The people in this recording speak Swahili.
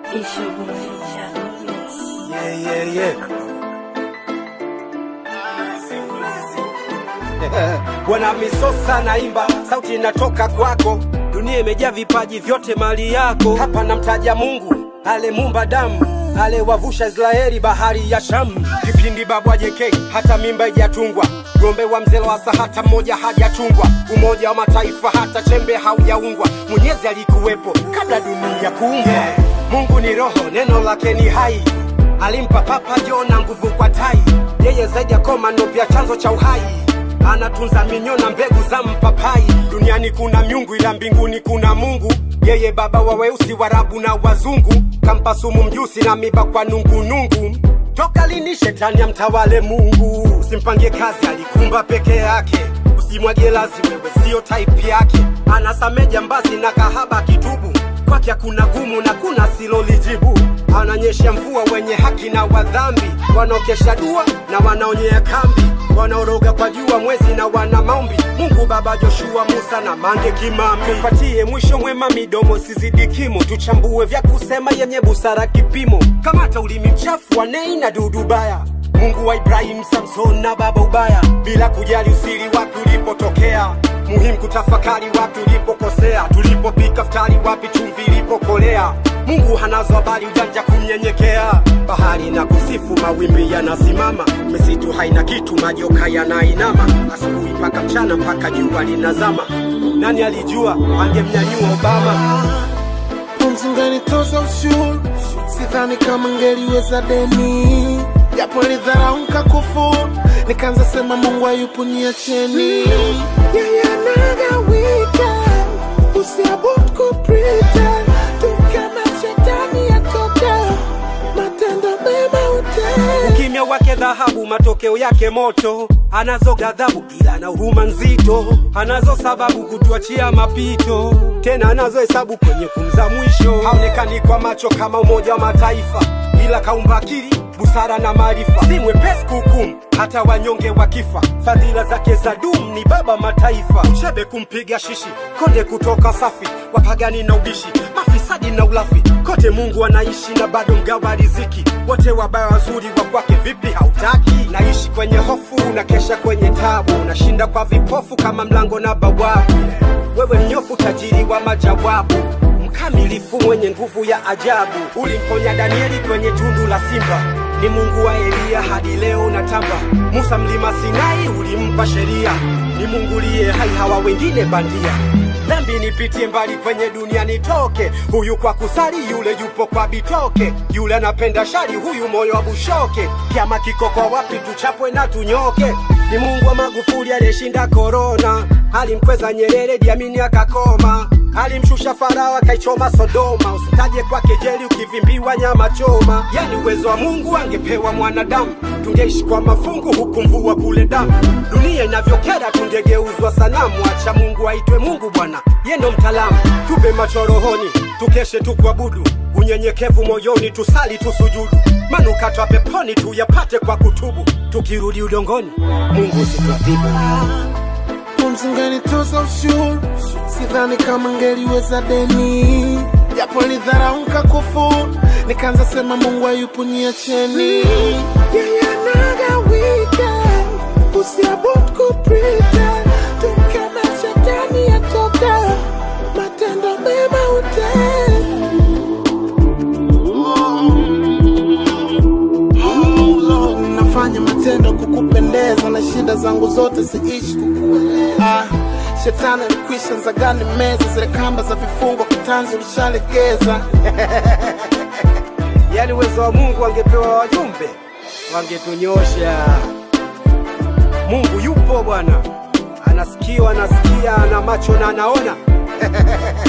It's your boy, Shadow Mix. Yeah, yeah, yeah. Bwana Misosa naimba, sauti inatoka kwako, dunia imejaa vipaji vyote mali yako. Hapa namtaja Mungu alemumba damu alewavusha Israeli bahari ya Shamu. Kipindi babu ajeke hata mimba ijatungwa, gombe wa mzee Lowassa hata mmoja hajachungwa, umoja wa mataifa hata chembe haujaungwa. Mwenyezi alikuwepo kabla dunia kuumbwa. Yeah. Mungu ni roho, neno lake ni hai alimpa Papa Jona nguvu kwa tai, yeye zaidi ya komando pia chanzo cha uhai anatunza minyo na mbegu za mpapai. Duniani kuna miungu, ila mbinguni kuna Mungu. Yeye baba wa weusi, warabu na wazungu, kampa sumu mjusi na miba kwa nungunungu. Toka lini shetani amtawale Mungu? Simpangie kazi, alikumba peke yake. Usimwagie lazi, wewe sio type yake. Anasame jambazi na kahaba kitubu kwake hakuna gumu na kuna silolijibu. Ananyesha mvua wenye haki na wadhambi, wanaokesha dua na wanaonyea kambi, wanaoroga kwa jua mwezi na wana maombi. Mungu Baba, Joshua, Musa na Mange Kimambi, tupatie mwisho mwema, midomo sizidi kimo, tuchambue vya kusema yenye busara kipimo. Kamata ulimi mchafu wa nei na dudu baya Mungu wa Ibrahim, Samson na baba ubaya, bila kujali usiri wapi ulipotokea. Muhimu kutafakari wapi ulipokosea, tulipopika futari wapi chumvi ilipokolea. Mungu hanazo habari, ujanja kumnyenyekea. Bahari na kusifu, mawimbi yanasimama, misitu haina kitu, majoka yanainama, asubuhi mpaka mchana mpaka jua linazama. Nani alijua angemnyanyua Obama? Pumzi nganitoza ushuru, sidhani kama ngeliweza deni, japo nilidharau nkakufuru, nikaanza sema Mungu hayupo niacheni. Yeye anagawika, usiabudu kupretend, tu kama shetani atoka, matendo mema utenda. Ukimya wake dhahabu, matokeo yake moto. Anazo ghadhabu ila na huruma nzito, anazo sababu kutuachia mapito, tena anazo hesabu kwenye kumza mwisho. Haonekani kwa macho kama Umoja wa Mataifa, ila kaumba akili busara na maarifa, si mwepesi kuhukumu hata wanyonge wakifa. Fadhila zake za dum ni baba mataifa, uchebe kumpiga shishi, konde kutoka safi, wapagani na ubishi, mafisadi na ulafi, kote Mungu anaishi na bado mgawa riziki. Wote wabaya wazuri wa kwake, vipi hautaki? Naishi kwenye hofu, unakesha kwenye tabu, unashinda kwa vipofu kama mlango na bawabu. Wewe mnyofu, tajiri wa majawabu mkamilifu mwenye nguvu ya ajabu. Ulimponya Danieli kwenye tundu la simba, ni Mungu wa Eliya hadi leo natamba. Musa mlima Sinai ulimpa sheria, ni Mungu liye hai, hawa wengine bandia. Dhambi nipitie mbali kwenye dunia nitoke, huyu kwa kusali, yule yupo kwa bitoke, yule anapenda shari, huyu moyo wa bushoke. Kiama kiko kwa wapi? Tuchapwe na tunyoke. Ni Mungu wa Magufuli aliyeshinda korona, alimkweza Nyerere, Diamini akakoma alimshusha Farao akaichoma Sodoma. Usitaje kwake jeli ukivimbiwa nyama choma. Yani uwezo wa Mungu angepewa mwanadamu, tungeishi kwa mafungu huku mvua kule damu. Dunia inavyokera tungegeuzwa sanamu. Acha Mungu aitwe Mungu Bwana, ye ndo mtaalamu. Tupe macho rohoni, tukeshe tukuabudu, unyenyekevu moyoni, tusali tusujudu, manukato ya peponi tuyapate kwa kutubu. Tukirudi udongoni, Mungu situadhibu. Pumzi nganitoza ushuru, sidhani kama ngeliweza deni, japo nilidharau nkakufuru, nikaanza sema Mungu hayupo niacheni. Yeye anagawika, usiabudu kupretend, tu kama shetani atoka, matendo mema utenda. Oh, Lord, nafanya matendo kukupendeza na shida zangu zote siishi kukueleza. Ah, shetani alikwisha nzagani meza zile kamba za vifungo kitanzi ulishalegeza. yani uwezo wa Mungu angepewa wajumbe wangetunyosha. Mungu yupo bwana, anasikia, anasikia, ana macho na anaona.